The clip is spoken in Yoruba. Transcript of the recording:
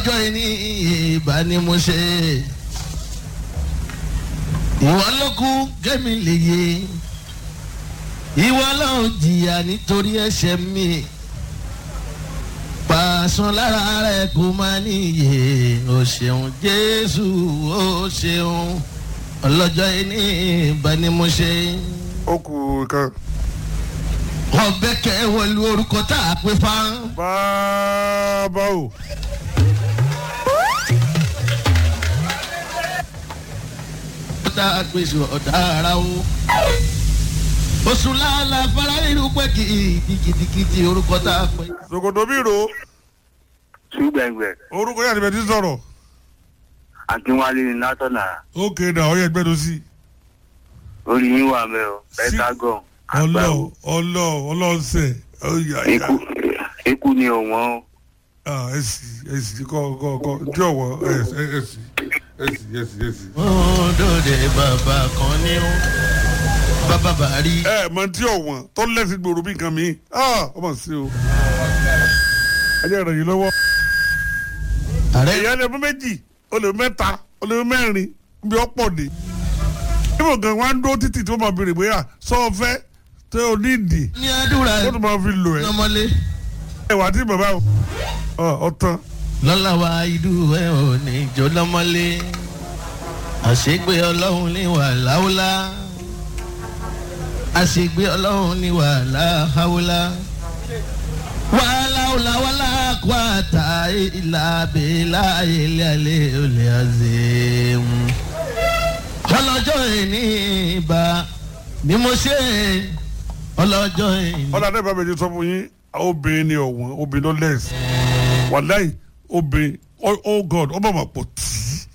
ọlọ́jọ́ ìní ìbá ni mo ṣe ìwọ ló kú kẹ́mi lè yé ìwọ ló ń jìyà nítorí ẹ̀ṣẹ̀ mi pàṣán lára rẹ kó má níyè o ṣeun jésù o ṣeun ọlọ́jọ́ ìní ìbá ni mo ṣe ó kù kan. ọbẹ̀ kẹ́ wọlé orúkọ tá a pè fáwọn. bàbá o. tá a gbèsè ọ̀dà ara o. oṣù làálà fara nínú pé kì í kìtìkìtì orúkọ tá a pè. sokoto bí ro ṣùgbẹ́ngbẹ́ orúkọ yàtọ̀ bẹ́ẹ̀ ti sọ̀rọ̀. akínwálé ní látọ̀nà ókè náà ọyẹ gbẹdọ sí. orí yín wà mẹ́ o Sí. pentagon ọlọ àgbáwo ọlọ ọlọsẹ ọyà ikú ikú ni òwọ́n o ẹsì ẹsì kọ kọ kọ tí ọwọ ẹsì ẹsì ẹsì ẹsì ẹsì. òdòdè bàbá kan ní o bàbá bàárí. ẹ mọ tí ọwọn tó lẹsìn gbòòrò bí nǹkan mi ọmọ sí o. ayé rẹ̀ yìí lọ́wọ́. ààrẹ èèyàn lè mú méjì ó lè mú mẹ́ta ó lè mú mẹ́rin bí ó pọ̀ dé. níbo gan wá ń dúró títì tí wọ́n máa béèrè bóyá sọ ọ fẹ́ tẹ o ní ìdì ní àdúrà ó tún máa fi lò ẹ́. lọ́mọlé. ẹwà tí bàbá ọ ọtán. lọ́la wa idú ẹ̀ ò ní jọ lọ́mọlé. àṣegbé ọlọ́run ní wàhálà àṣegbé ọlọ́run ní wàhálà wàhálà wàhálà kó àtà ìlà bèèlà ilé alẹ́ olè àzẹ́ ọlọ́jọ́ ìní ìbá ni mo ṣe ọlọ́jọ́ ìní. ọ̀là náà bá mi ti sọ fún yín obìnrin ni ọ̀wọ́n obìnrin ló lẹ́sìn wàláì obìnrin oh oh god ọmọ mà pọ̀ tí